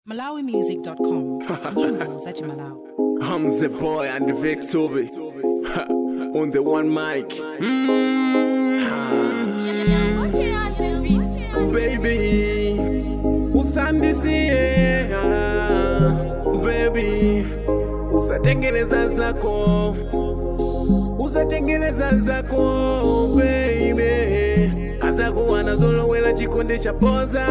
malawimusic.com nyimbo za chimalawi I'm the boy and the Vic Toby on the one mic. Baby, usandisie baby, usatengeneza zako, usatengeneza zako baby, azakuwa nazolowela chikondi cha poza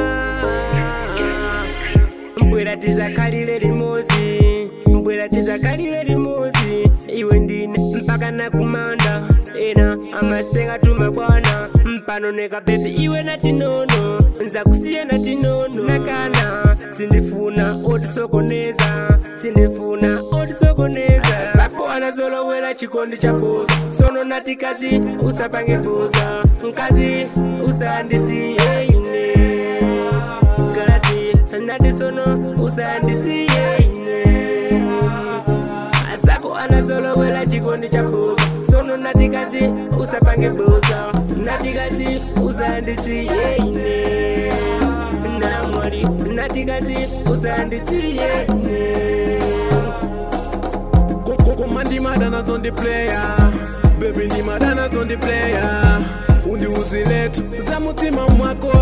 mbwera tizakalire limozi mbwera tizakalire limozi iwe ndine mpaka nakumanda ena amasenga tumabwana mpano neka bebi iwe natinono nzakusiya natinono nakana sindifuna otisokoneza sindifuna otisokoneza zako anazolowela chikondi cha boza sono natikazi usapange boza nkazi usandisiye ine kati nadisono usandisiye ine azako anazolowela chikondi cha boza sono natikazi usapange boza natikazi usandisiye ine namwali natikazi usandisiye ine koma ndimada nazo ndi player bebi ndimada nazo ndi player undiuziletu za mutima mwako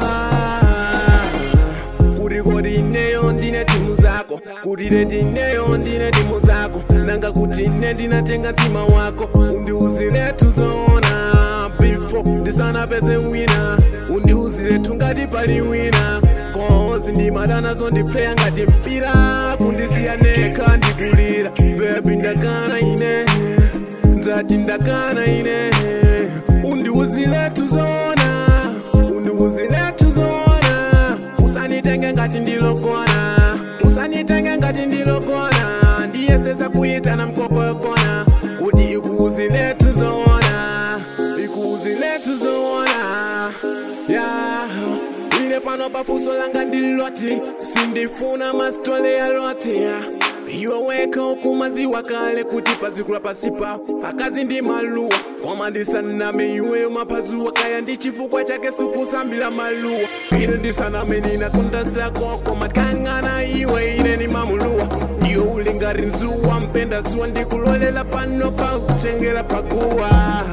kuti kodi ineyo ndine timu zako kuti leti ineyo ndine timu zako nanga kuti ine ndinatenga mtima wako undiuziletu zoona before ndisanapeze wina undiuziletu ngati pali wina kozi ndimada nazo ndi player ngati mpira kundisiya nekha ndikulira bebi ndakana ine nzati ndakana ine undiuziletu zoona undiuziletu zoona usanitenge ngati ndilokona usanitenge ngati ndilokona ndiyesesa kuyitana mkokokona kuti ikuuziletu zoona ikuuziletu zoona yeah. ine pano pafuso langa ndiloti sindifuna masitole ya loti iwe weka ukumaziwa kale kuti pazikula pasipa akazi ndi maluwa koma ndisaname iweyo mapazuwa kaya ndi chifukwa chake sukusambila maluwa ine ndisaname ninakonda zako koma tikang'ana iwe ine ni mamuluwa iwe ulingari nzuwa mpenda zuwa ndikulolela pano pakuchengela pakuwa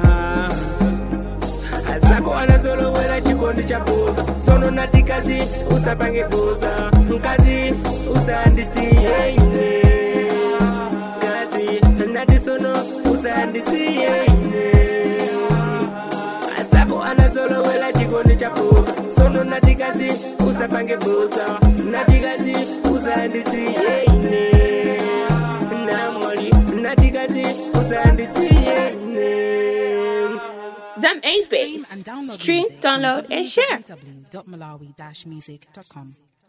azako anazolowela chikondi cha boza sono natikazi usapange boza nkazi usandisiye ine kazi natisono usandisiye ine azako anazolowela chikondi cha boza sono natikazi usapange boza natikazi usandisiye ine namwali natikazi usandisiye ine Zam Ace Stream Base. and download Stream, music download, from and share. www.malawi-music.com